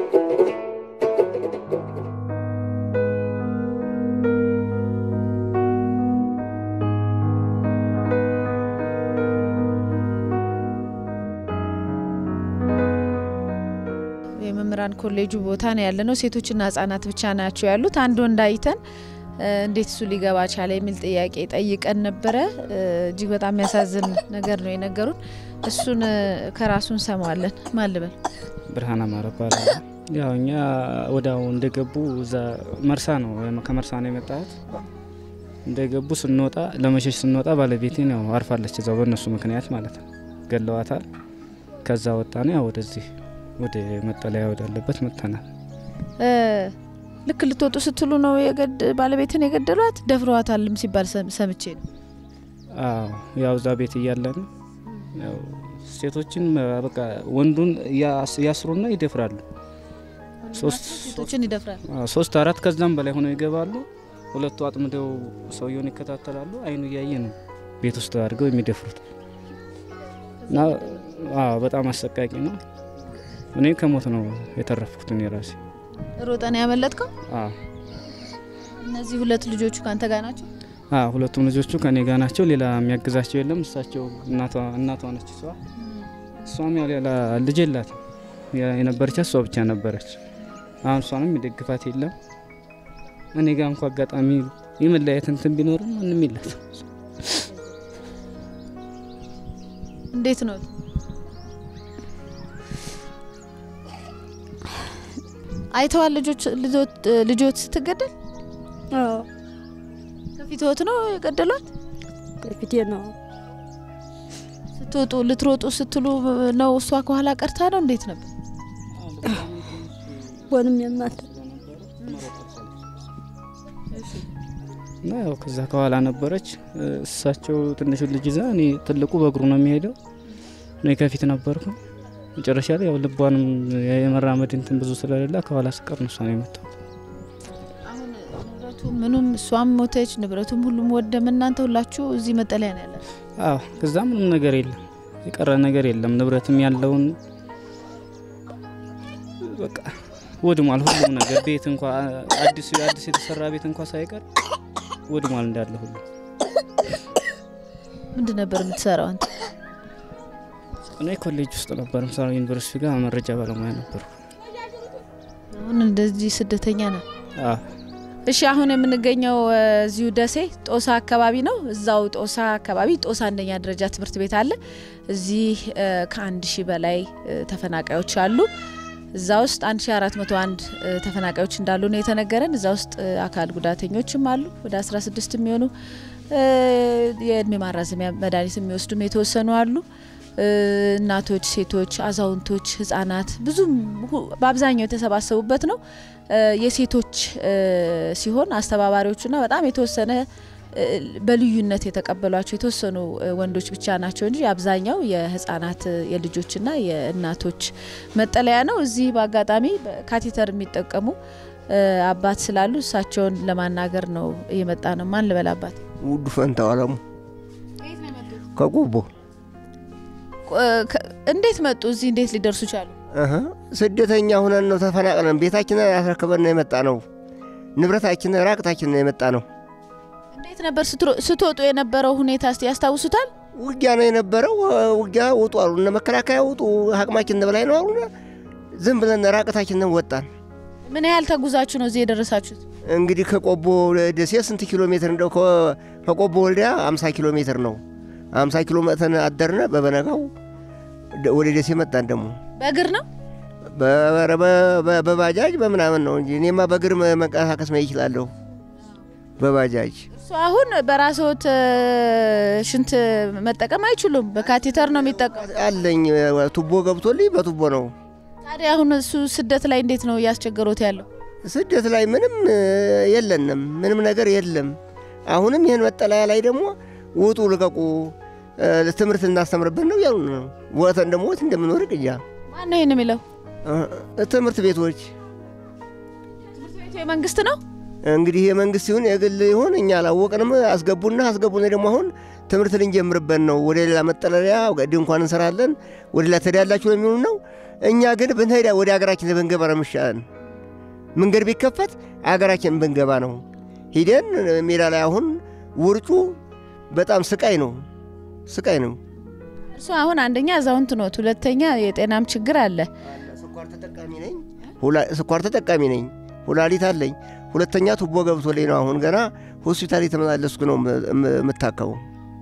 የመምህራን ኮሌጁ ቦታ ነው ያለ ነው። ሴቶችና ህጻናት ብቻ ናቸው ያሉት። አንድ ወንድ አይተን እንዴት እሱ ሊገባ ቻለ የሚል ጥያቄ ጠይቀን ነበረ። እጅግ በጣም የሚያሳዝን ነገር ነው የነገሩን። እሱን ከራሱ እንሰማዋለን። ማን ልበል? ብርሃን አማረ እባላለሁ። ያው እኛ ወዲያው እንደገቡ እዛ መርሳ ነው ከመርሳ ነው የመጣሁት። እንደገቡ ስንወጣ ለመሸሽ ስንወጣ ባለቤቴን ያው አርፋለች እዛው በእነሱ ምክንያት ማለት ነው። ገለዋታል። ከዛ ወጣ ነው ያው ወደዚህ ወደ መጠለያ ወዳለበት መጥተናል። ልክ ልትወጡ ስትሉ ነው ባለቤትን የገደሏት? ደፍረዋታልም ሲባል ሰምቼ ነው። አዎ ያው እዛ ቤት እያለን ያው ሴቶችን በቃ ወንዱን ያስሩና ይደፍራሉ። ሴቶችን ይደፍራል። ሶስት አራት ከዛም በላይ ሆነው ይገባሉ። ሁለቱ አጥምደው ሰውየውን ይከታተላሉ። አይኑ እያየ ነው ቤት ውስጥ አድርገው የሚደፍሩት እና በጣም አሰቃቂ ነው። እኔ ከሞት ነው የተረፍኩት። እኔ ራሴ ሮጠን ያመለጥከው? እነዚህ ሁለት ልጆቹ ከአንተ ጋር ናቸው? ሁለቱም ልጆቹ ከኔ ጋር ናቸው። ሌላ የሚያግዛቸው የለም። እሳቸው እናቷ ነች። እሷ እሷም ያው ሌላ ልጅ የላትም። የነበረቻት እሷ ብቻ ነበረች። አሁን እሷንም የሚደግፋት የለም። እኔ ጋር እንኳ አጋጣሚ የመለያየት እንትን ቢኖርም ምንም የላትም። እንዴት ነው አይተዋል? ልጆች ስትገደል ከፊትወት ነው የገደሏት? ከፊቴ ነው። ስትወጡ ልትሮጡ ስትሉ ነው እሷ ከኋላ ቀርታ ነው? እንዴት ነበር? ወንም የማት እና ያው ከዛ ከኋላ ነበረች። እሳቸው ትንሹ ልጅ ይዛ እኔ ትልቁ በእግሩ ነው የሚሄደው። እኔ ከፊት ነበርኩ። መጨረሻ ላይ ያው ልቧንም የመራመድ እንትን ብዙ ስለሌላ ከኋላ ስቀር ነው እሷ ነው የመታው። አሁን ንብረቱ ምኑም እሷም ሞተች፣ ንብረቱም ሁሉም ወደም። እናንተ ሁላችሁ እዚህ መጠለያ ነው ያለ? አዎ፣ ከዛ ምንም ነገር የለም፣ የቀረ ነገር የለም። ንብረትም ያለውን በቃ ወድሟል፣ ሁሉም ነገር ቤት እንኳ አዲስ አዲስ የተሰራ ቤት እንኳ ሳይቀር ወድሟል እንዳለ ሁሉ። ምንድን ነበር የምትሰራው አንተ? እኔ ኮሌጅ ውስጥ ነበር ምሰራው፣ ዩኒቨርሲቲ ጋር መረጃ ባለሙያ ነበርኩ። አሁን እንደዚህ ስደተኛ ነው? አዎ። እሺ አሁን የምንገኘው እዚሁ ደሴ ጦሳ አካባቢ ነው። እዛው ጦሳ አካባቢ ጦሳ አንደኛ ደረጃ ትምህርት ቤት አለ። እዚህ ከአንድ ሺህ በላይ ተፈናቃዮች አሉ። እዛ ውስጥ 1401 ተፈናቃዮች እንዳሉ ነው የተነገረን። እዛ ውስጥ አካል ጉዳተኞችም አሉ ወደ 16 የሚሆኑ የእድሜ ማራዘሚያ መድኃኒት የሚወስዱም የተወሰኑ አሉ። እናቶች፣ ሴቶች፣ አዛውንቶች፣ ህጻናት ብዙም በአብዛኛው የተሰባሰቡበት ነው። የሴቶች ሲሆን አስተባባሪዎቹና በጣም የተወሰነ በልዩነት የተቀበሏቸው የተወሰኑ ወንዶች ብቻ ናቸው እንጂ አብዛኛው የህጻናት የልጆችና የእናቶች መጠለያ ነው። እዚህ በአጋጣሚ ካቴተር የሚጠቀሙ አባት ስላሉ እሳቸውን ለማናገር ነው እየመጣ ነው። ማን ልበል? አባት ውዱ ፈንታው አለሙ ከጉቦ እንዴት መጡ? እዚህ እንዴት ሊደርሱ ቻሉ? ስደተኛ ሁነን ነው ተፈናቅለን ቤታችንን ያስረክበን ነው የመጣ ነው። ንብረታችን ራቅታችን ነው የመጣ ነው። እንዴት ነበር ስትወጡ የነበረው ሁኔታ እስቲ ያስታውሱታል? ውጊያ ነው የነበረው። ውጊያ ውጡ አሉ እነ መከላከያ ውጡ፣ አቅማችን በላይ ነው አሉና ዝም ብለን ራቅታችንን ወጣን። ምን ያህል ተጉዛችሁ ነው እዚህ የደረሳችሁት? እንግዲህ ከቆቦ ደሴ ስንት ኪሎ ሜትር እንደው ከቆቦ ወልዲያ 50 ኪሎ ሜትር ነው። 50 ኪሎ መተን አደርነ። በበነጋው ወደ ደሴ መጣን። ደግሞ በእግር ነው በባጃጅ በምናምን ነው እንጂ እኔማ በእግር መንቀሳቀስ ነው ይችላለሁ። በባጃጅ እሱ አሁን በራስዎት ሽንት መጠቀም አይችሉም። በካቴተር ነው የሚጠቀሙ። አለኝ ቱቦ ገብቶልኝ በቱቦ ነው። ታዲያ አሁን እሱ ስደት ላይ እንዴት ነው እያስቸገሩት ያለው? ስደት ላይ ምንም የለንም፣ ምንም ነገር የለም። አሁንም ይህን መጠለያ ላይ ደግሞ ውጡ፣ ልቀቁ፣ ትምህርት እናስተምርበት ነው እያሉ ነው። ወተን ደግሞ ወት እንደምንወርቅ እያ ማን ነው ይህን የሚለው? ትምህርት ቤቶች ትምህርት ቤቱ የመንግስት ነው እንግዲህ የመንግስት ይሁን የግል ይሁን እኛ አላወቅንም። አስገቡና አስገቡና ደግሞ አሁን ትምህርት ልንጀምርበት ነው። ወደ ሌላ መጠለያ ድንኳን እንሰራለን፣ ወደ ሌላ ትሄዳላችሁ ነው የሚሆኑ ነው። እኛ ግን ብንሄዳ ወደ ሀገራችን ብንገባ ነው የሚሻለን። መንገድ ቢከፈት ሀገራችን ብንገባ ነው። ሂደን ሜዳ ላይ አሁን ውርጩ በጣም ስቃይ ነው፣ ስቃይ ነው። እርሱ አሁን አንደኛ አዛውንት ኖት፣ ሁለተኛ የጤናም ችግር አለ። ስኳር ተጠቃሚ ነኝ፣ ስኳር ተጠቃሚ ነኝ፣ ኩላሊት አለኝ። ሁለተኛ ቱቦ ገብቶልኝ ነው አሁን ገና ሆስፒታል የተመላለስኩ ነው የምታከመው።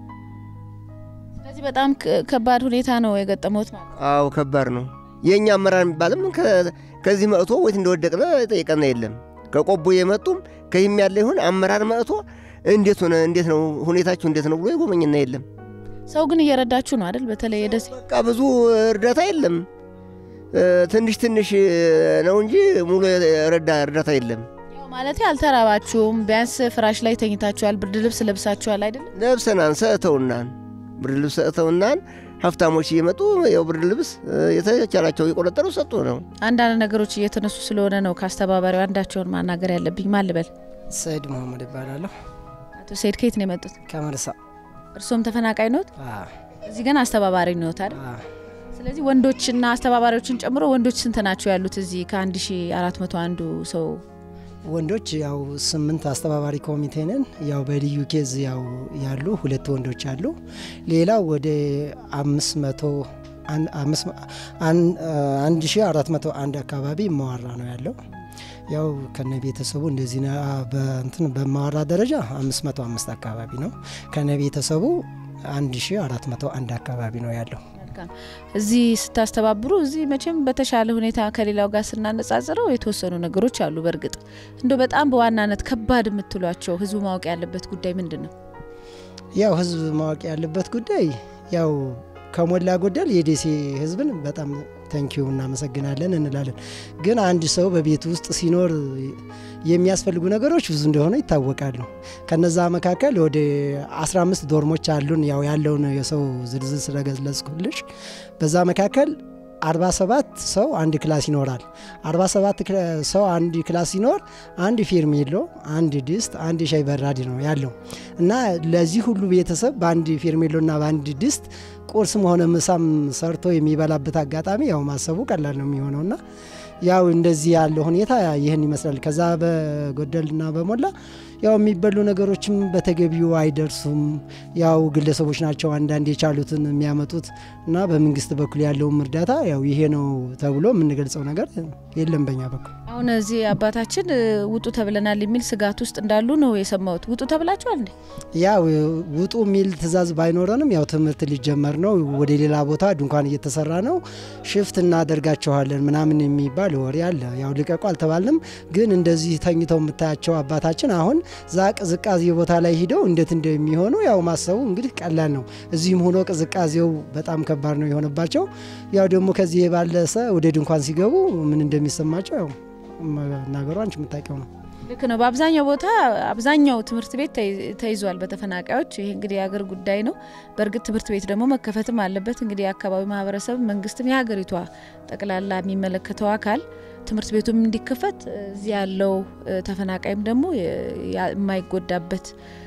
ስለዚህ በጣም ከባድ ሁኔታ ነው የገጠመት ማለት ነው። አዎ ከባድ ነው። የእኛ አመራር የሚባልም ከዚህ መጥቶ ወይት እንደወደቅነ ጠይቀና የለም። ከቆቦ የመጡም ከይህም ያለ ይሁን አመራር መጥቶ እንዴት ሆነ እንዴት ነው ሁኔታችሁ እንዴት ነው ብሎ የጎበኝና የለም። ሰው ግን እየረዳችሁ ነው አይደል? በተለይ የደሴ በቃ ብዙ እርዳታ የለም። ትንሽ ትንሽ ነው እንጂ ሙሉ ረዳ እርዳታ የለም። ማለት አልተራባችሁም። ቢያንስ ፍራሽ ላይ ተኝታችኋል፣ ብርድ ልብስ ለብሳችኋል አይደለም? ለብሰናን ሰእተውናን ብርድ ልብስ ሰእተውናን ሀብታሞች እየመጡ ያው ብርድ ልብስ የተቻላቸው የቆነጠሩ ሰጡ ነው። አንዳንድ ነገሮች እየተነሱ ስለሆነ ነው ከአስተባባሪው አንዳቸውን ማናገር ያለብኝ። ማን ልበል? ሰይድ መሀመድ ይባላለሁ። አቶ ሰይድ ከየት ነው የመጡት? ከመርሳ። እርሶም ተፈናቃይ ኖት? እዚህ ግን አስተባባሪ ኖት አይደል? ስለዚህ ወንዶችና አስተባባሪዎችን ጨምሮ ወንዶች ስንት ናቸው ያሉት እዚህ ከ1400 አንዱ ሰው? ወንዶች ያው ስምንት አስተባባሪ ኮሚቴ ነን። ያው በልዩ ኬዝ ያው ያሉ ሁለት ወንዶች አሉ። ሌላው ወደ አምስት መቶ አንድ ሺ አራት መቶ አንድ አካባቢ መዋራ ነው ያለው። ያው ከነ ቤተሰቡ እንደዚህ በእንትን በማዋራ ደረጃ አምስት መቶ አምስት አካባቢ ነው። ከነ ቤተሰቡ አንድ ሺ አራት መቶ አንድ አካባቢ ነው ያለው። እዚህ ስታስተባብሩ እዚህ መቼም በተሻለ ሁኔታ ከሌላው ጋር ስናነጻጽረው የተወሰኑ ነገሮች አሉ። በእርግጥ እንደ በጣም በዋናነት ከባድ የምትሏቸው ህዝቡ ማወቅ ያለበት ጉዳይ ምንድን ነው? ያው ህዝብ ማወቅ ያለበት ጉዳይ ያው ከሞላ ጎደል የደሴ ህዝብን በጣም ተንኪዩ እናመሰግናለን እንላለን። ግን አንድ ሰው በቤት ውስጥ ሲኖር የሚያስፈልጉ ነገሮች ብዙ እንደሆነ ይታወቃሉ። ከነዛ መካከል ወደ 15 ዶርሞች አሉን። ያው ያለውን የሰው ዝርዝር ስለገለጽኩልሽ በዛ መካከል 47 ሰው አንድ ክላስ ይኖራል። 47 ሰው አንድ ክላስ ሲኖር አንድ ፌርሜሎ፣ አንድ ድስት፣ አንድ ሻይ በራድ ነው ያለው እና ለዚህ ሁሉ ቤተሰብ በአንድ ፌርሜሎና በአንድ ድስት ቁርስም ሆነ ምሳም ሰርቶ የሚበላበት አጋጣሚ ያው ማሰቡ ቀላል ነው የሚሆነውና ያው እንደዚህ ያለው ሁኔታ ይህን ይመስላል። ከዛ በጎደልና በሞላ ያው የሚበሉ ነገሮችም በተገቢው አይደርሱም። ያው ግለሰቦች ናቸው አንዳንድ የቻሉትን የሚያመጡት እና በመንግስት በኩል ያለውም እርዳታ ያው ይሄ ነው ተብሎ የምንገልጸው ነገር የለም በኛ በኩል። አሁን እዚህ አባታችን ውጡ ተብለናል የሚል ስጋት ውስጥ እንዳሉ ነው የሰማሁት። ውጡ ተብላችኋል እንዴ? ያው ውጡ የሚል ትዕዛዝ ባይኖረንም ያው ትምህርት ሊጀመር ነው። ወደ ሌላ ቦታ ድንኳን እየተሰራ ነው። ሽፍት እናደርጋቸዋለን ምናምን የሚባል ወሬ አለ። ያው ልቀቁ አልተባልንም፣ ግን እንደዚህ ተኝተው የምታያቸው አባታችን አሁን ዛ ቅዝቃዜ ቦታ ላይ ሂደው እንዴት እንደሚሆኑ ያው ማሰቡ እንግዲህ ቀላል ነው። እዚህም ሆኖ ቅዝቃዜው በጣም ከባድ ነው የሆነባቸው። ያው ደግሞ ከዚህ የባለሰ ወደ ድንኳን ሲገቡ ምን እንደሚሰማቸው ያው ነገሩ አንቺ የምታውቂው ነው። ልክ ነው። በአብዛኛው ቦታ አብዛኛው ትምህርት ቤት ተይዟል በተፈናቃዮች። ይሄ እንግዲህ የሀገር ጉዳይ ነው። በእርግጥ ትምህርት ቤት ደግሞ መከፈትም አለበት። እንግዲህ የአካባቢ ማህበረሰብ፣ መንግስትም፣ የሀገሪቷ ጠቅላላ የሚመለከተው አካል ትምህርት ቤቱም እንዲከፈት እዚህ ያለው ተፈናቃይም ደግሞ የማይጎዳበት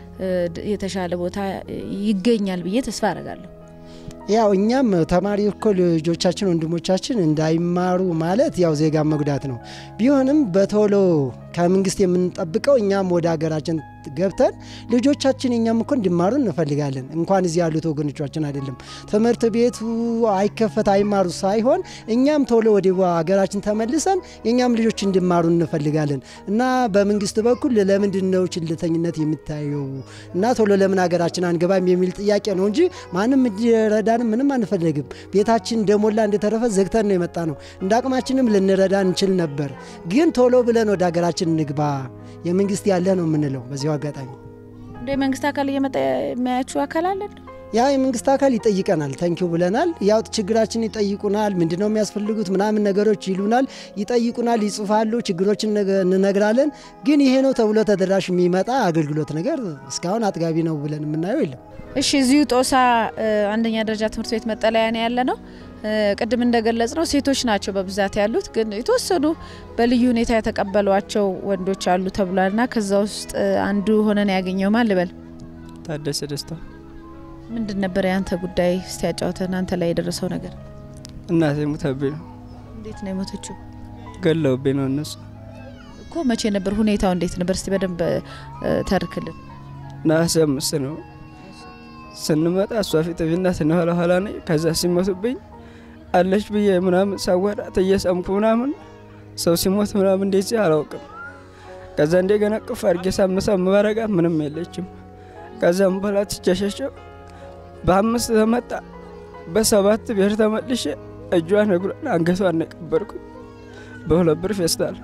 የተሻለ ቦታ ይገኛል ብዬ ተስፋ አረጋለሁ። ያው እኛም ተማሪ እኮ ልጆቻችን ወንድሞቻችን እንዳይማሩ ማለት ያው ዜጋ መጉዳት ነው። ቢሆንም በቶሎ ከመንግስት የምንጠብቀው እኛም ወደ ሀገራችን ገብተን ልጆቻችን እኛም እኮ እንዲማሩ እንፈልጋለን። እንኳን እዚህ ያሉት ወገኖቻችን አይደለም ትምህርት ቤቱ አይከፈት አይማሩ ሳይሆን እኛም ቶሎ ወደ ሀገራችን ተመልሰን የእኛም ልጆች እንዲማሩ እንፈልጋለን እና በመንግስት በኩል ለምንድን ነው ችልተኝነት የሚታየው እና ቶሎ ለምን ሀገራችን አንገባም የሚል ጥያቄ ነው እንጂ ማንም እንዲረዳንም ምንም አንፈልግም። ቤታችን እንደሞላ እንደተረፈ ዘግተን ነው የመጣ ነው። እንደ አቅማችንም ልንረዳ እንችል ነበር፣ ግን ቶሎ ብለን ወደ ሀገራችን እንግባ የመንግስት ያለ ነው የምንለው በዚሁ አጋጣሚ እንደ የመንግስት አካል እየመጣ የሚያያችሁ አካል አለ ያ የመንግስት አካል ይጠይቀናል። ተንኪው ብለናል። ያው ችግራችን ይጠይቁናል። ምንድን ነው የሚያስፈልጉት ምናምን ነገሮች ይሉናል፣ ይጠይቁናል፣ ይጽፋሉ፣ ችግሮችን እንነግራለን። ግን ይሄ ነው ተብሎ ተደራሽ የሚመጣ አገልግሎት ነገር እስካሁን አጥጋቢ ነው ብለን የምናየው የለም። እሺ፣ እዚሁ ጦሳ አንደኛ ደረጃ ትምህርት ቤት መጠለያ ነው ያለ ነው። ቅድም እንደገለጽ ነው ሴቶች ናቸው በብዛት ያሉት፣ ግን የተወሰኑ በልዩ ሁኔታ የተቀበሏቸው ወንዶች አሉ ተብሏልና ከዛ ውስጥ አንዱ ሆነን ያገኘው ማን ልበል? ታደሰ ደስታ። ምንድን ነበር የአንተ ጉዳይ? እስቲ ያጫውተን፣ አንተ ላይ የደረሰው ነገር። እናቴ ሙተብኝ ነው እንዴት ነው የሞተችው? ገለውብኝ ነው እነሱ እኮ መቼ ነበር? ሁኔታው እንዴት ነበር? እስቲ በደንብ እ፣ ተርክልን። ነሐሴ አምስት ነው ስንመጣ እሷ ፊት ፊትና ኋላ ኋላ ነኝ። ከዛ ሲሞቱብኝ አለች ብዬ ምናምን ሳወራት እየሰምኩ ምናምን ሰው ሲሞት ምናምን እንደዚህ አላውቅም። ከዛ እንደገና ቅፍ አድርጌ ሳምሳም ባረጋት ምንም የለችም። ከዛም በኋላ ትቸሸሸው በአምስት ተመጣ በሰባት ብሔር ተመልሼ እጇን እግሯን አንገቷን ነው የቀበርኩት በሁለት ብር ፌስታል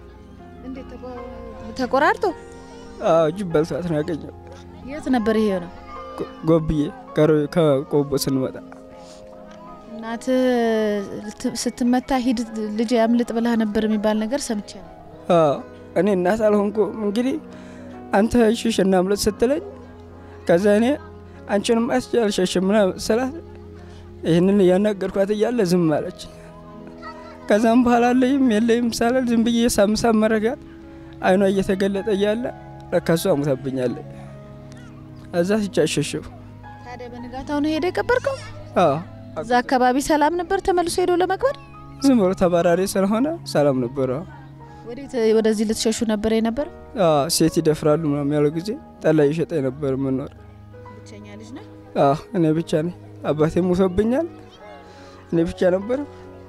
ተቆራርጦ አዎ እጅ በልቷት ነው ያገኘው። የት ነበር ይሄ ነው? ጎ- ጎብዬ ከሮ- ከቆቦ ስንመጣ እናት ስትመታ ሂድ ልጅ ያምልጥ ብላ ነበር የሚባል ነገር ሰምቻለሁ። አዎ እኔ እናት አልሆንኩም። እንግዲህ አንተ ሽሽ እናምልጥ ስትለኝ ከዛ እኔ አንቺንም አስቼ አልሸሽም ምናምን ስላት ይህንን እያናገርኳት እያለ ዝም አለች። ከዛም በኋላ አለይም የለይም ሳላል ዝም ብዬ ሳምሳም መረጋት አይኗ እየተገለጠ እያለ ለካ እሷ ሙታብኛለች። እዛ ሲቻሸሸው ታዲያ በንጋታው ነው ሄደ የቀበርከው? አዎ እዛ አካባቢ ሰላም ነበር ተመልሶ ሄዶ ለመቅበር? ዝም ብሎ ተባራሪ ስለሆነ ሰላም ነበረ። ወዴት ወደዚህ ልትሸሹ ነበር የነበር? አዎ ሴት ይደፍራሉ ምናምን ያለው ጊዜ ጠላ እየሸጠ ነበር የምኖር ብቸኛ ልጅ ነህ? አዎ እኔ ብቻ ነኝ። አባቴ ሙቶብኛል። እኔ ብቻ ነበር።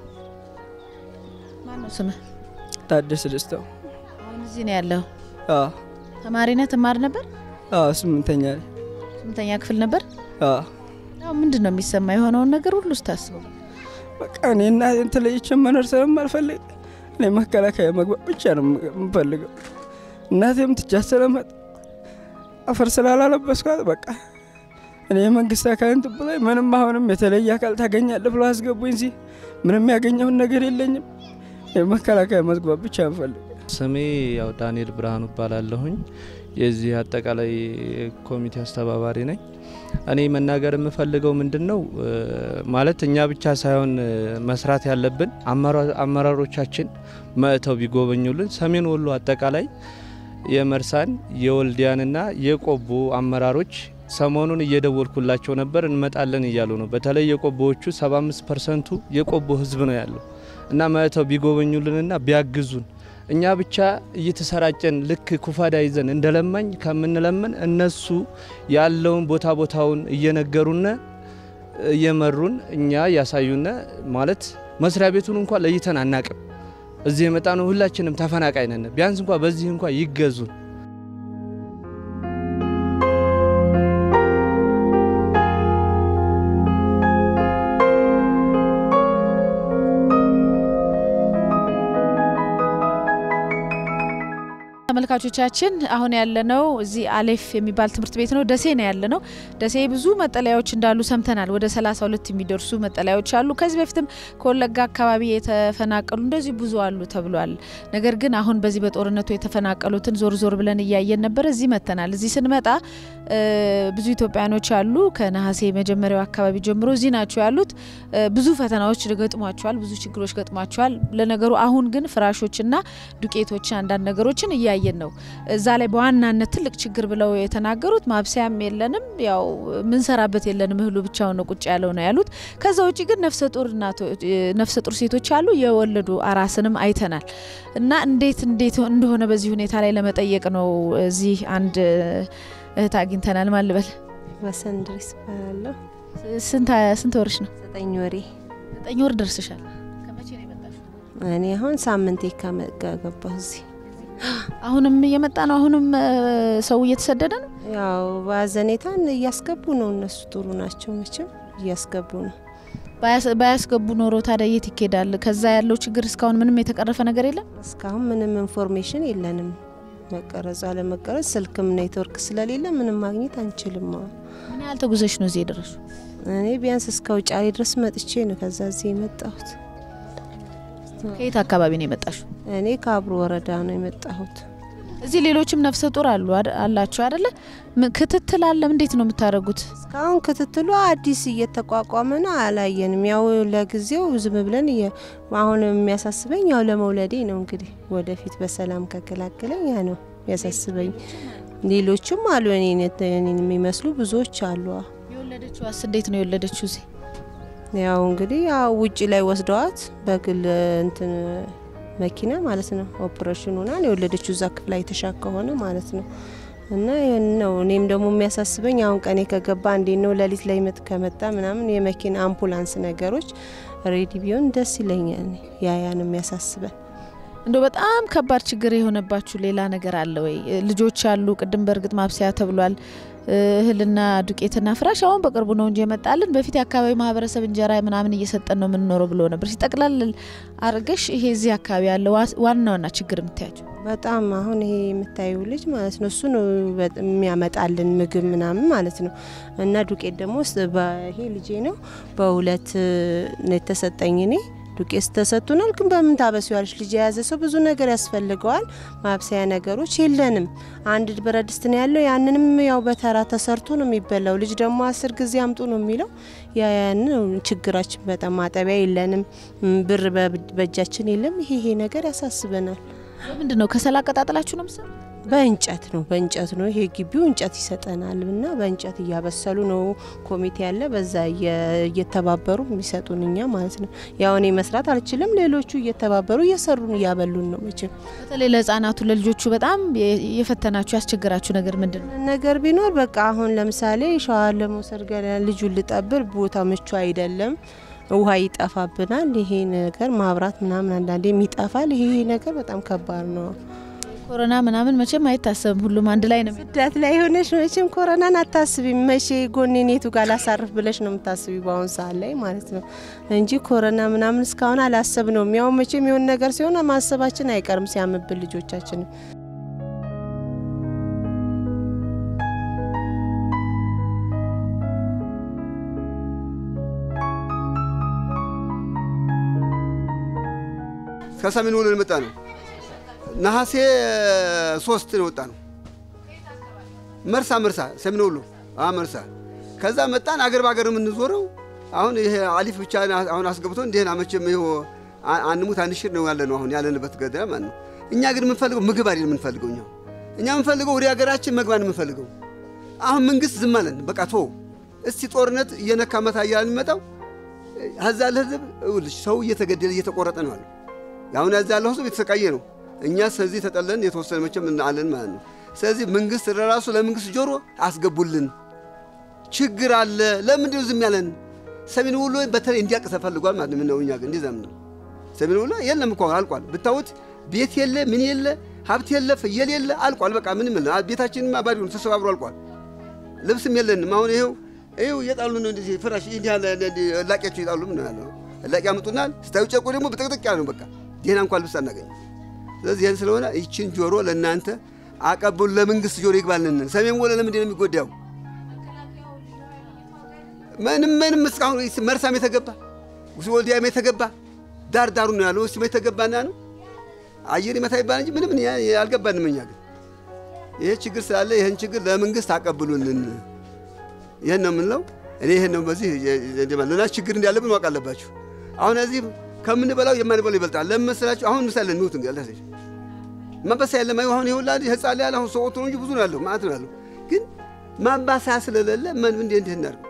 ማን ነው ስምህ? ታደሰ ደስታው። አሁን እዚህ ነው ያለው። አዎ ተማሪ ነህ? ትማር ነበር? አዎ ስምንተኛ ነኝ። ስምንተኛ ክፍል ነበር? አዎ አሁን ምንድን ነው የሚሰማ የሆነውን ነገር ሁሉ ስታስበው? በቃ እኔ እናቴን ተለይቼ መኖር ስለማልፈልግ እኔ መከላከያ መግባት ብቻ ነው የምፈልገው። እናቴም ትቻት ስለመጥ አፈር ስላላለበስኳት በቃ እኔ የመንግስት አካል እንትን ብሎኝ ምንም አሁንም የተለየ አካል ታገኛለህ ብሎ አስገቡኝ። እዚህ ምንም ያገኘውን ነገር የለኝም። የመከላከያ መግባት ብቻ እንፈልግ ስሜ ያው ዳንኤል ብርሃኑ እባላለሁኝ። የዚህ አጠቃላይ ኮሚቴ አስተባባሪ ነኝ። እኔ መናገር የምፈልገው ምንድን ነው እ፣ ማለት እኛ ብቻ ሳይሆን እ፣ መስራት ያለብን አመራ- አመራሮቻችን መጥተው ቢጎበኙልን ሰሜን ወሎ አጠቃላይ የመርሳን የወልዲያንና የቆቦ አመራሮች ሰሞኑን እየደወልኩላቸው ነበር፣ እንመጣለን እያሉ ነው። በተለይ የቆቦዎቹ 75 ፐርሰንቱ የቆቦ ህዝብ ነው ያለው እና መጥተው ቢጎበኙልንና ቢያግዙን እኛ ብቻ እየተሰራጨን ልክ ኩፋዳ ይዘን እንደለማኝ ከምንለምን እነሱ ያለውን ቦታ ቦታውን እየነገሩነ እየመሩን እኛ እያሳዩነ ማለት መስሪያ ቤቱን እንኳ ለይተን አናቅም። እዚህ የመጣ ነው ሁላችንም ተፈናቃይ ነን። ቢያንስ እንኳ በዚህ እንኳ ይገዙን። ተመልካቾቻችን አሁን ያለነው እዚህ አሌፍ የሚባል ትምህርት ቤት ነው። ደሴ ነው ያለነው። ደሴ ብዙ መጠለያዎች እንዳሉ ሰምተናል። ወደ 32 የሚደርሱ መጠለያዎች አሉ። ከዚህ በፊትም ከወለጋ አካባቢ የተፈናቀሉ እንደዚህ ብዙ አሉ ተብሏል። ነገር ግን አሁን በዚህ በጦርነቱ የተፈናቀሉትን ዞር ዞር ብለን እያየን ነበር። እዚህ መጥተናል። እዚህ ስንመጣ እ፣ ብዙ ኢትዮጵያኖች አሉ። ከነሐሴ መጀመሪያው አካባቢ ጀምሮ እዚህ ናቸው ያሉት። እ፣ ብዙ ፈተናዎች ገጥሟቸዋል። ብዙ ችግሮች ገጥሟቸዋል። ለነገሩ አሁን ግን ፍራሾችና ዱቄቶች አንዳንድ ነገሮችን እያየን ነው። እዛ ላይ በዋናነት ትልቅ ችግር ብለው የተናገሩት ማብሰያም የለንም፣ ያው ምንሰራበት የለንም፣ እህሉ ብቻውን ነው ቁጭ ያለው ነው ያሉት። ከዛ ውጭ ግን ነፍሰ ጡር እናቶች ነፍሰ ጡር ሴቶች አሉ፣ የወለዱ አራስንም አይተናል። እና እንዴት እንዴት እንደሆነ በዚህ ሁኔታ ላይ ለመጠየቅ ነው እዚህ አንድ እህት አግኝተናል። ማን ልበል? በሰንድሪስ እባላለሁ። ስንት ስንት ወርሽ ነው? ዘጠኝ ወሬ ዘጠኝ ወር ደርስሻል። ከመቼ ነው የመጣሽው? እኔ አሁን ሳምንቴ ከገባሁ እዚህ አሁንም እየመጣ ነው። አሁንም እ፣ ሰው እየተሰደደ ነው። ያው በአዘኔታን እያስገቡ ነው። እነሱ ጥሩ ናቸው መቼም እያስገቡ ነው። ባያስ- ባያስገቡ ኖሮ ታዲያ የት ይኬዳል? ከዛ ያለው ችግር እስካሁን ምንም የተቀረፈ ነገር የለም። እስካሁን ምንም ኢንፎርሜሽን የለንም። መቀረጹ አለመቀረጽ ስልክም ኔትወርክ ስለሌለ ምንም ማግኘት አንችልም። አሁን ምን ያህል ተጉዘሽ ነው እዚህ የደረሱ? እኔ ቢያንስ እስከ ውጫሌ ድረስ መጥቼ ነው ከዛ እዚህ የመጣሁት። ከየት አካባቢ ነው የመጣሽው? እኔ ከአብሮ ወረዳ ነው የመጣሁት። እዚህ ሌሎችም ነፍሰ ጡር አሉ አደ- አላቸው አደለ? ም- ክትትል አለም። እንዴት ነው የምታደርጉት? እስካሁን ክትትሉ አዲስ እየተቋቋመ ነው። አላየንም። ያው ለጊዜው ዝም ብለን እየ- አሁን የሚያሳስበኝ ያው ለመውለዴ ነው። እንግዲህ ወደፊት በሰላም ከገላገለኝ ያ ነው የሚያሳስበኝ። ሌሎችም አሉ እኔን የተ- እኔን የሚመስሉ ብዙዎች አሉ። የወለደችዋስ እንዴት ነው የወለደችው? እዚህ ያው እንግዲህ ያው ውጭ ላይ ወስደዋት በግል እንትን መኪና ማለት ነው ኦፕሬሽን ሆና ነው የወለደችው እዛ ክፍል አይተሻ ከሆነ ማለት ነው። እና ይህን ነው እኔም ደግሞ የሚያሳስበኝ አሁን ቀኔ ከገባ እንዴት ነው ሌሊት ላይ ምጥ ከመጣ ምናምን የመኪና አምቡላንስ ነገሮች ሬዲ ቢሆን ደስ ይለኛል። ያ ያን የሚያሳስበን እንደው በጣም ከባድ ችግር የሆነባችሁ ሌላ ነገር አለ ወይ? ልጆች አሉ። ቅድም በእርግጥ ማብሰያ ተብሏል። እህልና ዱቄትና ፍራሽ አሁን በቅርቡ ነው እንጂ የመጣልን። በፊት የአካባቢ ማህበረሰብ እንጀራ ምናምን እየሰጠን ነው የምንኖረው ብሎ ነበር። ሲጠቅላል አርገሽ ይሄ እዚህ አካባቢ ያለ ዋና ዋና ችግር የምታያቸው በጣም አሁን ይሄ የምታዩ ልጅ ማለት ነው እሱ ነው የሚያመጣልን ምግብ ምናምን ማለት ነው። እና ዱቄት ደግሞ ይሄ ልጄ ነው በሁለት ነው የተሰጠኝ እኔ ዱቄት ተሰጥቶናል። ግን በምን ታበስዋለች? ልጅ የያዘ ሰው ብዙ ነገር ያስፈልገዋል። ማብሰያ ነገሮች የለንም። አንድ ብረት ድስት ነው ያለው። ያንንም ያው በተራ ተሰርቶ ነው የሚበላው። ልጅ ደግሞ አስር ጊዜ አምጡ ነው የሚለው። ያን ችግራችን በጣም ማጠቢያ የለንም፣ ብር በእጃችን የለም። ይሄ ይሄ ነገር ያሳስበናል። ምንድን ነው ከሰል አቀጣጥላችሁ ነው ምሰ በእንጨት ነው በእንጨት ነው። ይሄ ግቢው እንጨት ይሰጠናል እና በእንጨት እያበሰሉ ነው። ኮሚቴ ያለ በዛ እየተባበሩ የሚሰጡን እኛ ማለት ነው። ያው እኔ መስራት አልችልም። ሌሎቹ እየተባበሩ እየሰሩን እያበሉን ነው። መቼም በተለይ ለህጻናቱ ለልጆቹ በጣም የፈተናችሁ ያስቸግራችሁ ነገር ምንድን ነው? ነገር ቢኖር በቃ አሁን ለምሳሌ ሸዋር ለመውሰድ ገና ልጁን ልጠብር ቦታ ምቹ አይደለም። ውሃ ይጠፋብናል። ይሄ ነገር ማብራት ምናምን አንዳንዴም ይጠፋል። ይሄ ነገር በጣም ከባድ ነው። ኮሮና ምናምን መቼም አይታሰብም። ሁሉም አንድ ላይ ነው። ስደት ላይ ሆነሽ መቼም ኮሮናን አታስቢም። መቼ ጎኔኔቱ ጋር ላሳርፍ ብለሽ ነው የምታስቢ በአሁኑ ሰዓት ላይ ማለት ነው እንጂ ኮሮና ምናምን እስካሁን አላሰብ ነው። ያው መቼም የሆነ ነገር ሲሆን ማሰባችን አይቀርም ሲያምብን ልጆቻችን ከሰሜን ወሎ የመጣ ነው። ነሐሴ ሶስት ነው ወጣ ነው። መርሳ መርሳ ሰሜን ወሎ መርሳ። ከዛ መጣን አገር በአገር የምንዞረው አሁን ይሄ አሊፍ ብቻ አሁን አስገብቶ እንዲህን መቼም ይኸው አንሙት አንሽር ነው ያለ ነው አሁን ያለንበት ገደል ማለት ነው። እኛ ግን የምንፈልገው ምግብ አይደል የምንፈልገው እኛ እኛ የምንፈልገው ወደ ሀገራችን መግባት የምንፈልገው። አሁን መንግስት ዝም አለን። በቃ ቶ እስቲ ጦርነት እየነካ መታ እያለ የሚመጣው ከዛ ያለ ህዝብ ይኸውልሽ ሰው እየተገደለ እየተቆረጠ ነው አለ። አሁን ያዛ ያለው ህዝብ የተሰቃየ ነው። እኛ ስለዚህ ተጠለን የተወሰነ መቼም አለን ማለት ነው። ስለዚህ መንግስት ለራሱ ለመንግስት ጆሮ አስገቡልን። ችግር አለ። ለምንድነው ዝም ያለን? ሰሜን ወሎ በተለይ እንዲያውቅ ተፈልጓል ማለት ነው። እኛ ግን እንደዛም ነው። ሰሜን ወሎ የለም እኮ አልቋል። ብታዩት ቤት የለ ምን የለ ሀብት የለ ፍየል የለ አልቋል። በቃ ምንም የለ። ቤታችንም ባዶ ነው፣ ተሰባብሮ አልቋል። ልብስም የለንም። አሁን ይኸው ይኸው እየጣሉ ነው እንደዚህ ፍራሽ እንዲህ ያለ እላቂያቸው እየጣሉ ምን ያለው እላቂ ያመጡናል። ስታዩ ጨርቁ ደግሞ በጥቅጥቅ ያለ ነው። በቃ ደህና እንኳን ልብስ አናገኝ። ስለዚህ ይህን ስለሆነ ይችን ጆሮ ለእናንተ አቀብሉ፣ ለመንግስት ጆሮ ይግባልን። ሰሜን ወሎ ለምንድን ነው የሚጎዳው? ምንም ምንም እስካሁን መርሳም የተገባ ወልዲያም የተገባ ዳር ዳሩ ነው ያለው። እስቲ የተገባና ነው አየር ይመታ ይባል እንጂ ምንም አልገባንም። እኛ ግን ይሄ ችግር ስላለ ይህን ችግር ለመንግስት አቀብሉልን። ይህን ነው የምንለው። እኔ ይህን ነው በዚህ ልና ችግር እንዳለብን ማወቅ አለባችሁ። አሁን እዚህ ከምንበላው የማንበላው ይበልጣል። ለምን መሰላችሁ? አሁን ምሳሌ እንውት እንግዲህ ማባሰያ የለም። አሁን ይሁላ ህፃን ላይ ያለ አሁን ሰው ነው እንጂ ብዙ ነው ያለው ማለት ነው ያለው። ግን ማባሰያ ስለሌለ ምን እንዴ እንዴት እናድርግ?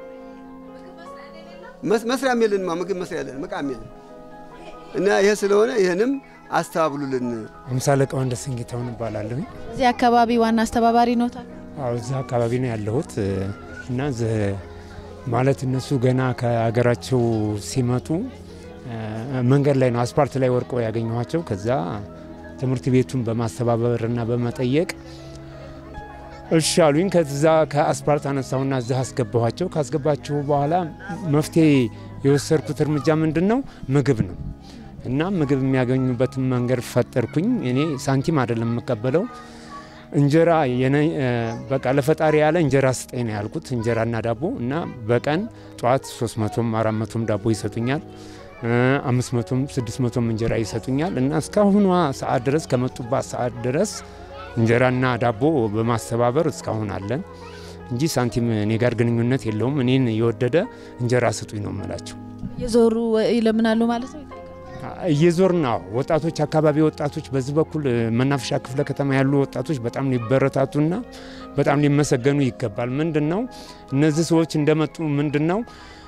መስሪያም የለን ምግብ መስሪያ የለን መቃም የለን እና ይሄ ስለሆነ ይህንም አስተባብሉልን። አምሳ አለቃ ወንደሰን ጌታሁን እባላለሁ። እዚህ አካባቢ ዋና አስተባባሪ ነው። አዎ እዚህ አካባቢ ነው ያለሁት እና ማለት እነሱ ገና ከሀገራቸው ሲመጡ መንገድ ላይ ነው አስፓልት ላይ ወርቀው ያገኘኋቸው። ከዛ ትምህርት ቤቱን በማስተባበርና በመጠየቅ እሺ አሉኝ። ከዛ ከአስፓልት አነሳሁና እዚህ አስገባኋቸው። ካስገባችሁ በኋላ መፍትሄ የወሰድኩት እርምጃ ምንድን ነው? ምግብ ነው እና ምግብ የሚያገኙበትን መንገድ ፈጠርኩኝ። እኔ ሳንቲም አይደለም የምቀበለው እንጀራ በቃ ለፈጣሪ ያለ እንጀራ ስጠኝ ነው ያልኩት። እንጀራና ዳቦ እና በቀን ጠዋት 300ም 400ም ዳቦ ይሰጡኛል አምስት መቶም ስድስት መቶም እንጀራ ይሰጡኛል እና እስካሁኗ ሰዓት ድረስ ከመጡባት ሰዓት ድረስ እንጀራና ዳቦ በማስተባበር እስካሁን አለን እንጂ ሳንቲም እኔ ጋር ግንኙነት የለውም። እኔን የወደደ እንጀራ ስጡኝ ነው የምላቸው። የዞሩ ይለምናሉ ማለት ነው። እየዞርን ነው ወጣቶች አካባቢ ወጣቶች በዚህ በኩል መናፈሻ ክፍለ ከተማ ያሉ ወጣቶች በጣም ሊበረታቱና በጣም ሊመሰገኑ ይገባል። ምንድን ነው እነዚህ ሰዎች እንደመጡ ምንድን ነው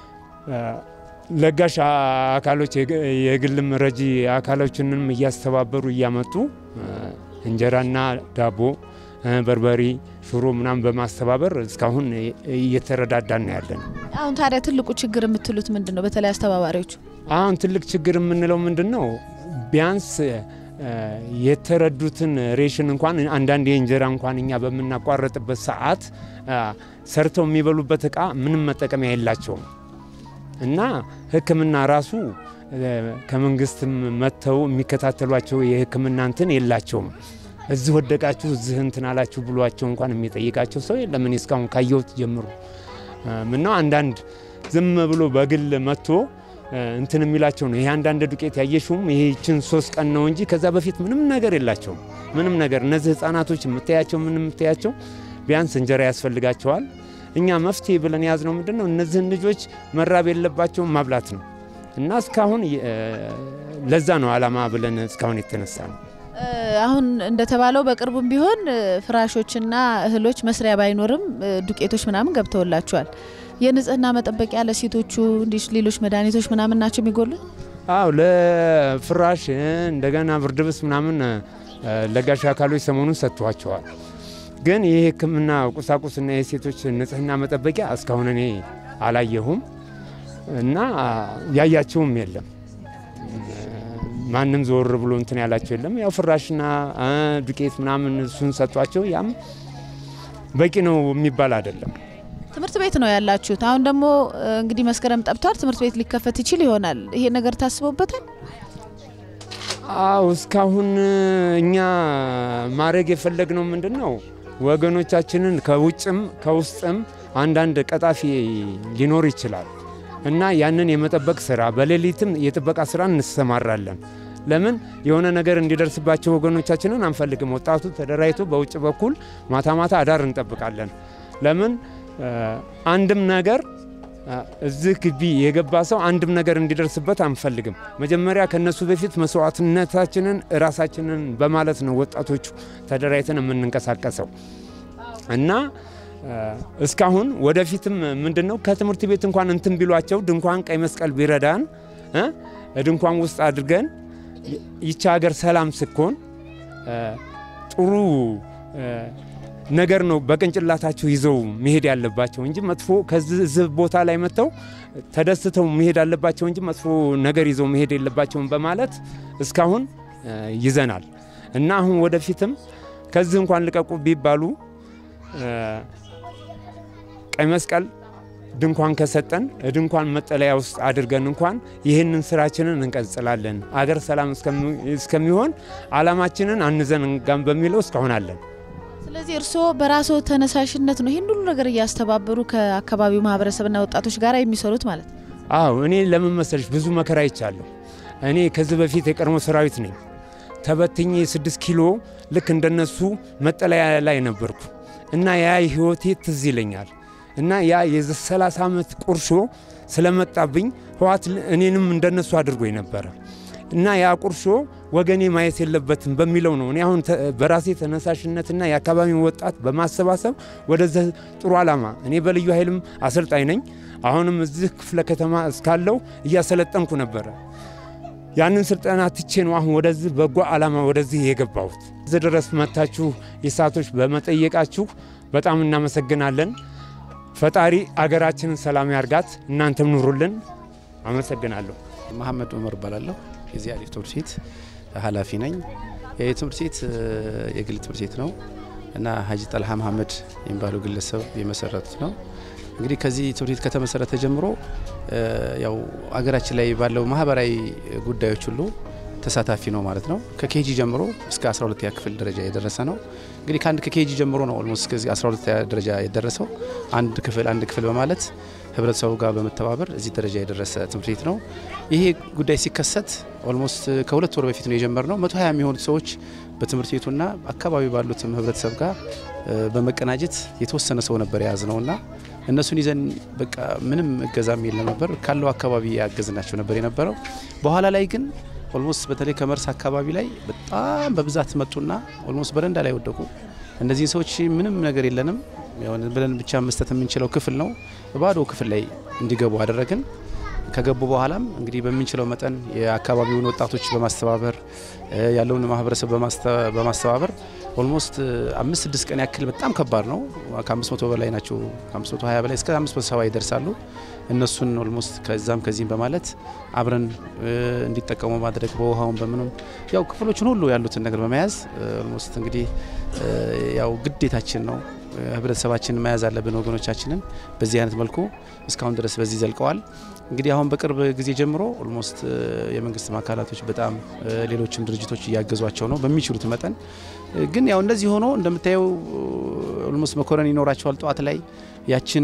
ለጋሽ አካሎች የግልም ረጂ አካሎችንም እያስተባበሩ እያመጡ እንጀራና ዳቦ፣ በርበሬ፣ ሽሮ ምናምን በማስተባበር እስካሁን እየተረዳዳን ነው ያለን። አሁን ታዲያ ትልቁ ችግር የምትሉት ምንድን ነው? በተለይ አስተባባሪዎቹ አሁን ትልቅ ችግር የምንለው ምንድን ነው? ቢያንስ የተረዱትን ሬሽን እንኳን አንዳንድ የእንጀራ እንኳን እኛ በምናቋረጥበት ሰዓት ሰርተው የሚበሉበት እቃ ምንም መጠቀሚያ የላቸውም እና ሕክምና ራሱ ከመንግስትም መጥተው የሚከታተሏቸው የሕክምና እንትን የላቸውም። እዚህ ወደቃችሁ እዚህ እንትን አላችሁ ብሏቸው እንኳን የሚጠይቃቸው ሰው የለም። እኔ እስካሁን ካየሁት ጀምሮ ምነው አንዳንድ ዝም ብሎ በግል መጥቶ እንትን የሚላቸው ነው። ይሄ አንዳንድ ዱቄት ያየሽውም ይሄችን ሶስት ቀን ነው እንጂ ከዛ በፊት ምንም ነገር የላቸውም። ምንም ነገር እነዚህ ህጻናቶች የምታያቸው ምን የምታያቸው ቢያንስ እንጀራ ያስፈልጋቸዋል። እኛ መፍትሄ ብለን የያዝነው ምንድን ነው እነዚህን ልጆች መራብ የለባቸውም ማብላት ነው እና እስካሁን ለዛ ነው አላማ ብለን እስካሁን የተነሳ ነው። አሁን እንደተባለው በቅርቡም ቢሆን ፍራሾችና እህሎች መስሪያ ባይኖርም ዱቄቶች ምናምን ገብተውላቸዋል። የንጽህና መጠበቂያ ለሴቶቹ እንዲህ ሌሎች መድኃኒቶች ምናምን ናቸው የሚጎሉ? አዎ ለፍራሽ እንደገና ብርድ ልብስ ምናምን ለጋሽ አካሎች ሰሞኑን ሰጥቷቸዋል። ግን ይህ ሕክምና ቁሳቁስና የሴቶች ንጽህና መጠበቂያ እስካሁን እኔ አላየሁም እና ያያቸውም የለም። ማንም ዞር ብሎ እንትን ያላቸው የለም። ያው ፍራሽና ዱቄት ምናምን እሱን ሰጧቸው። ያም በቂ ነው የሚባል አይደለም። ትምህርት ቤት ነው ያላችሁት። አሁን ደግሞ እንግዲህ መስከረም ጠብቷል። ትምህርት ቤት ሊከፈት ይችል ይሆናል። ይሄ ነገር ታስቦበታል? አው እስካሁን እኛ ማድረግ የፈለግነው ምንድን ነው ወገኖቻችንን ከውጭም ከውስጥም አንዳንድ ቀጣፊ ሊኖር ይችላል እና ያንን የመጠበቅ ስራ በሌሊትም የጥበቃ ስራ እንሰማራለን። ለምን የሆነ ነገር እንዲደርስባቸው ወገኖቻችንን አንፈልግም። ወጣቱ ተደራጅቶ በውጭ በኩል ማታ ማታ አዳር እንጠብቃለን። ለምን አንድም ነገር እዚህ ግቢ የገባ ሰው አንድም ነገር እንዲደርስበት አንፈልግም። መጀመሪያ ከነሱ በፊት መስዋዕትነታችንን ራሳችንን በማለት ነው ወጣቶቹ ተደራጅተን የምንንቀሳቀሰው እና እስካሁን ወደፊትም ምንድን ነው ከትምህርት ቤት እንኳን እንትን ቢሏቸው ድንኳን ቀይ መስቀል ቢረዳን ድንኳን ውስጥ አድርገን ይቺ ሀገር ሰላም ስኮን ጥሩ ነገር ነው በቅንጭላታቸው ይዘው መሄድ ያለባቸው እንጂ መጥፎ ከዚህ ቦታ ላይ መጥተው ተደስተው መሄድ አለባቸው እንጂ መጥፎ ነገር ይዘው መሄድ የለባቸውም በማለት እስካሁን ይዘናል እና አሁን ወደፊትም ከዚህ እንኳን ልቀቁ ቢባሉ ቀይ መስቀል ድንኳን ከሰጠን ድንኳን መጠለያ ውስጥ አድርገን እንኳን ይህንን ስራችንን እንቀጽላለን። አገር ሰላም እስከሚሆን አላማችንን አንዘንጋም በሚለው እስካሁን አለን። ስለዚህ እርስዎ በራስዎ ተነሳሽነት ነው ይህን ሁሉ ነገር እያስተባበሩ ከአካባቢው ማህበረሰብና ወጣቶች ጋር የሚሰሩት ማለት ነው? አዎ እኔ ለምን መሰለሽ ብዙ መከራ ይቻለሁ። እኔ ከዚህ በፊት የቀድሞ ሰራዊት ነኝ። ተበትኜ ስድስት ኪሎ ልክ እንደነሱ መጠለያ ላይ ነበርኩ እና ያ ህይወቴ ትዝ ይለኛል እና ያ የ30 ዓመት ቁርሾ ስለመጣብኝ ህዋት እኔንም እንደነሱ አድርጎኝ ነበረ እና ያ ቁርሾ ወገኔ ማየት የለበትም በሚለው ነው እኔ አሁን በራሴ ተነሳሽነትና የአካባቢውን ወጣት በማሰባሰብ ወደዚህ ጥሩ ዓላማ እኔ በልዩ ኃይልም አሰልጣኝ ነኝ። አሁንም እዚህ ክፍለ ከተማ እስካለው እያሰለጠንኩ ነበረ። ያንን ስልጠና ትቼ ነው አሁን ወደዚህ በጎ ዓላማ ወደዚህ የገባሁት። እዚህ ድረስ መታችሁ የሳቶች በመጠየቃችሁ በጣም እናመሰግናለን። ፈጣሪ አገራችንን ሰላም ያርጋት። እናንተም ኑሩልን። አመሰግናለሁ። መሐመድ ኡመር እባላለሁ። የዚህ አሊፍ ትምህርት ቤት ኃላፊ ነኝ። ይህ ትምህርት ቤት የግል ትምህርት ቤት ነው እና ሀጂ ጠልሃ መሐመድ የሚባሉ ግለሰብ የመሰረቱት ነው። እንግዲህ ከዚህ ትምህርት ቤት ከተመሰረተ ጀምሮ ያው አገራችን ላይ ባለው ማህበራዊ ጉዳዮች ሁሉ ተሳታፊ ነው ማለት ነው። ከኬጂ ጀምሮ እስከ 12ኛ ክፍል ደረጃ የደረሰ ነው። እንግዲህ ከአንድ ከኬጂ ጀምሮ ነው ኦልሞስት እስከ 12ኛ ደረጃ የደረሰው አንድ ክፍል አንድ ክፍል በማለት ህብረተሰቡ ጋር በመተባበር እዚህ ደረጃ የደረሰ ትምህርት ቤት ነው። ይሄ ጉዳይ ሲከሰት ኦልሞስት ከሁለት ወር በፊት ነው የጀመርነው። 120 የሚሆኑት ሰዎች በትምህርት ቤቱና አካባቢ ባሉትም ህብረተሰብ ጋር በመቀናጀት የተወሰነ ሰው ነበር የያዝ ነውና እነሱን ይዘን በቃ ምንም እገዛም የለም ነበር ካለው አካባቢ ያገዝናቸው ነበር የነበረው። በኋላ ላይ ግን ኦልሞስት በተለይ ከመርስ አካባቢ ላይ በጣም በብዛት መጡና ኦልሞስት በረንዳ ላይ ወደቁ። እነዚህን ሰዎች ምንም ነገር የለንም ብለን ብቻ መስጠት የምንችለው ክፍል ነው፣ ባዶ ክፍል ላይ እንዲገቡ አደረግን። ከገቡ በኋላም እንግዲህ በምንችለው መጠን የአካባቢውን ወጣቶች በማስተባበር ያለውን ማህበረሰብ በማስተባበር ኦልሞስት አምስት ስድስት ቀን ያክል በጣም ከባድ ነው። ከአምስት መቶ በላይ ናቸው። ከአምስት መቶ ሀያ በላይ እስከ አምስት መቶ ሰባ ይደርሳሉ። እነሱን ኦልሞስት ከዛም ከዚህም በማለት አብረን እንዲጠቀሙ ማድረግ በውሃውን በምኑም ያው ክፍሎችን ሁሉ ያሉትን ነገር በመያዝ ኦልሞስት እንግዲህ ያው ግዴታችን ነው ህብረተሰባችንን መያዝ አለብን። ወገኖቻችንን በዚህ አይነት መልኩ እስካሁን ድረስ በዚህ ዘልቀዋል። እንግዲህ አሁን በቅርብ ጊዜ ጀምሮ ኦልሞስት የመንግስት አካላቶች በጣም ሌሎችም ድርጅቶች እያገዟቸው ነው በሚችሉት መጠን። ግን ያው እንደዚህ ሆኖ እንደምታየው ኦልሞስት መኮረን ይኖራቸዋል ጠዋት ላይ ያችን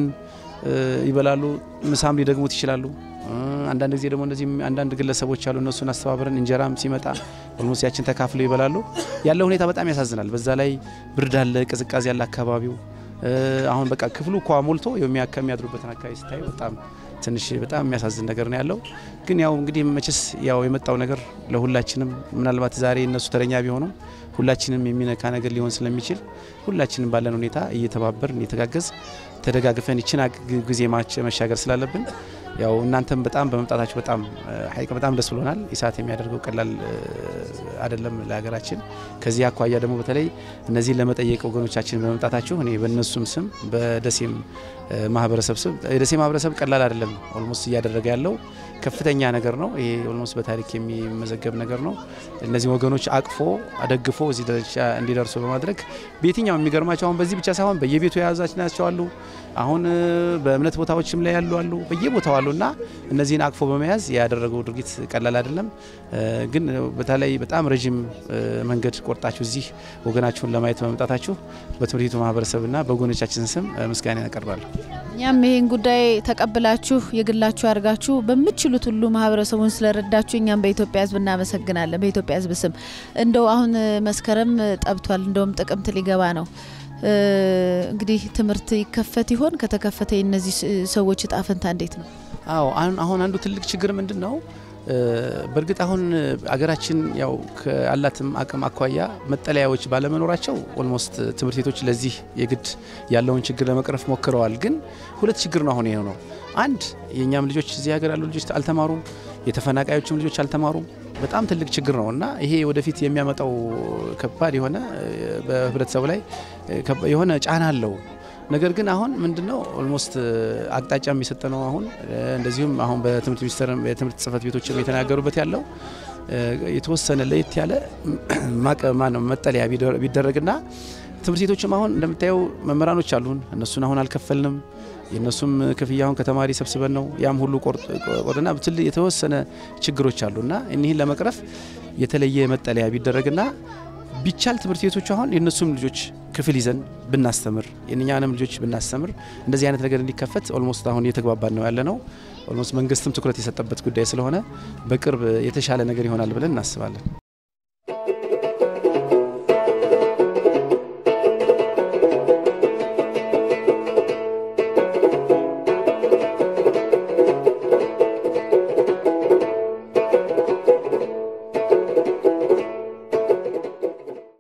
ይበላሉ። ምሳም ሊደግሙት ይችላሉ። አንዳንድ ጊዜ ደግሞ እንደዚህ አንዳንድ ግለሰቦች አሉ። እነሱን አስተባብረን እንጀራም ሲመጣ ኦልሞስት ያችን ተካፍለው ይበላሉ። ያለው ሁኔታ በጣም ያሳዝናል። በዛ ላይ ብርድ አለ፣ ቅዝቃዜ ያለ አካባቢው አሁን በቃ ክፍሉ እኳ ሞልቶ የሚያድሩበትን አካባቢ ስታይ በጣም ትንሽ በጣም የሚያሳዝን ነገር ነው ያለው። ግን ያው እንግዲህ መቼስ ያው የመጣው ነገር ለሁላችንም ምናልባት ዛሬ እነሱ ተረኛ ቢሆኑም ሁላችንም የሚነካ ነገር ሊሆን ስለሚችል ሁላችንም ባለን ሁኔታ እየተባበርን እየተጋገዝ ተደጋግፈን ይችን ጊዜ መሻገር ስላለብን ያው እናንተም በጣም በመምጣታችሁ በጣም ሀይቅ በጣም ደስ ብሎናል። ኢሳት የሚያደርገው ቀላል አይደለም ለሀገራችን። ከዚህ አኳያ ደግሞ በተለይ እነዚህን ለመጠየቅ ወገኖቻችን በመምጣታችሁ እኔ በእነሱም ስም በደሴም ማህበረሰብ ስም የደሴ ማህበረሰብ ቀላል አይደለም። ኦልሞስት እያደረገ ያለው ከፍተኛ ነገር ነው። ይሄ ኦልሞስት በታሪክ የሚመዘገብ ነገር ነው። እነዚህ ወገኖች አቅፎ አደግፎ እዚህ ደረጃ እንዲደርሱ በማድረግ በየትኛው የሚገርማቸው አሁን በዚህ ብቻ ሳይሆን በየቤቱ የያዛቸው አሉ። አሁን በእምነት ቦታዎችም ላይ ያሉ አሉ፣ በየቦታው አሉ እና እነዚህን አቅፎ በመያዝ ያደረገው ድርጊት ቀላል አይደለም። ግን በተለይ በጣም ረዥም መንገድ ቆርጣችሁ እዚህ ወገናችሁን ለማየት በመምጣታችሁ በትምህርት ቤቱ ማህበረሰብና በወገኖቻችን ስም ምስጋና ያቀርባለሁ። እኛም ይህን ጉዳይ ተቀብላችሁ የግላችሁ አድርጋችሁ በምችሉት ሁሉ ማህበረሰቡን ስለረዳችሁ እኛም በኢትዮጵያ ሕዝብ እናመሰግናለን። በኢትዮጵያ ሕዝብ ስም እንደው አሁን መስከረም ጠብቷል፣ እንደውም ጥቅምት ሊገባ ነው። እንግዲህ ትምህርት ይከፈት ይሆን? ከተከፈተ የእነዚህ ሰዎች እጣ ፈንታ እንዴት ነው? አዎ አሁን አንዱ ትልቅ ችግር ምንድን ነው? በእርግጥ አሁን አገራችን ያው ከአላትም አቅም አኳያ መጠለያዎች ባለመኖራቸው ኦልሞስት ትምህርት ቤቶች ለዚህ የግድ ያለውን ችግር ለመቅረፍ ሞክረዋል። ግን ሁለት ችግር ነው አሁን ይሄ ነው። አንድ የእኛም ልጆች እዚህ ሀገር ያሉ ልጆች አልተማሩም፣ የተፈናቃዮችም ልጆች አልተማሩም። በጣም ትልቅ ችግር ነው እና ይሄ ወደፊት የሚያመጣው ከባድ የሆነ በህብረተሰቡ ላይ የሆነ ጫና አለው። ነገር ግን አሁን ምንድነው ኦልሞስት አቅጣጫ የሚሰጠ ነው። አሁን እንደዚሁም አሁን በትምህርት ሚኒስቴር የትምህርት ጽህፈት ቤቶችም የተናገሩበት ያለው የተወሰነ ለየት ያለ ማነው መጠለያ ቢደረግና ትምህርት ቤቶችም አሁን እንደምታየው መምህራኖች አሉን። እነሱን አሁን አልከፈልንም። የእነሱም ክፍያ አሁን ከተማሪ ሰብስበን ነው ያም ሁሉ ቆርጥና ትል የተወሰነ ችግሮች አሉና እኒህን ለመቅረፍ የተለየ መጠለያ ቢደረግና ቢቻል ትምህርት ቤቶቹ አሁን የእነሱም ልጆች ክፍል ይዘን ብናስተምር የእኛንም ልጆች ብናስተምር እንደዚህ አይነት ነገር እንዲከፈት ኦልሞስት አሁን እየተግባባን ነው ያለ ነው። ኦልሞስት መንግስትም ትኩረት የሰጠበት ጉዳይ ስለሆነ በቅርብ የተሻለ ነገር ይሆናል ብለን እናስባለን።